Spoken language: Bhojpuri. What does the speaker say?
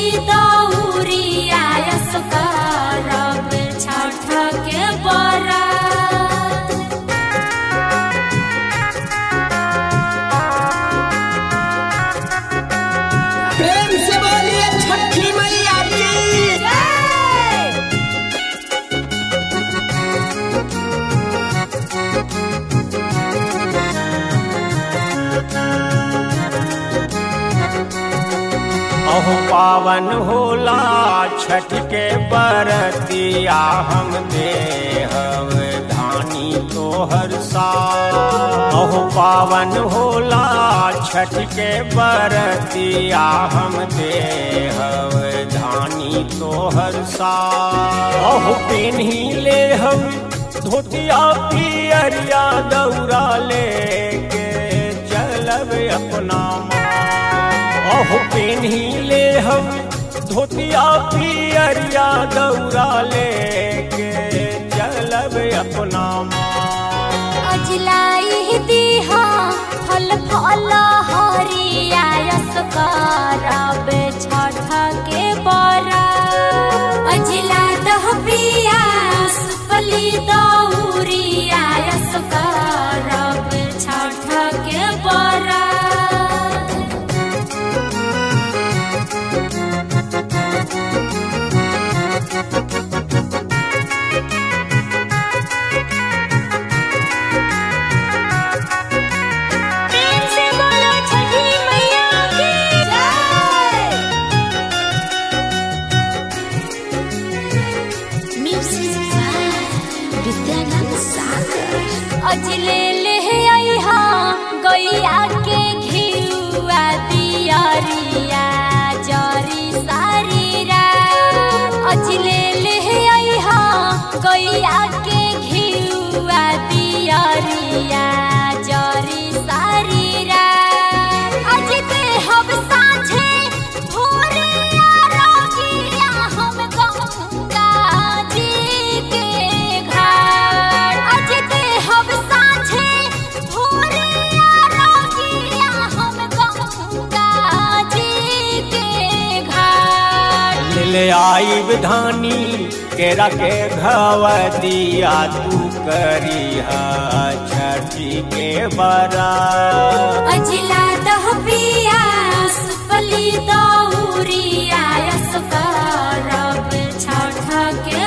सुपली दौरिया यसकारब छठ के बरा प्रेम से बोलिए छठी मैया की अहो पावन होला छठ के बरतिया हम देहव धानी तोहर सा अहो पावन होला छठ के बरतिया हम देहव धानी तोहर सा अहो पेन्ही ले हम धोतिया पियरिया दौरा लेके चलब अपना माँ अहो पेन्ही ले हम धोतिया पियरिया दौरा लेके चलब अपना माँ अजलाई दीहा फल फल हरिया यसकारब छठ के बरा अजला दह पिया सुपली दौरिया यसकारब छठ के बरा प्रेम से बोलो छठी मैया की जय म्यूजिक बाय विद्यानंद सागर अजले ले आईहा गैया के घिउआ दियरिया जरी सारीरा अजले ले आईहा गैया के घिउआ दियरिया जरी सारीरा अज ते हम साँझे भोरिया रोगिया हम गंगा जी के घाट अज ते हम साँझे भोरिया रोगिया हम गंगा जी के घाट ले आई धानी केरा के घव दिया तू करिहा छठी के बरा अजला दह पिया सुपली दौरिया यसकारब छठ के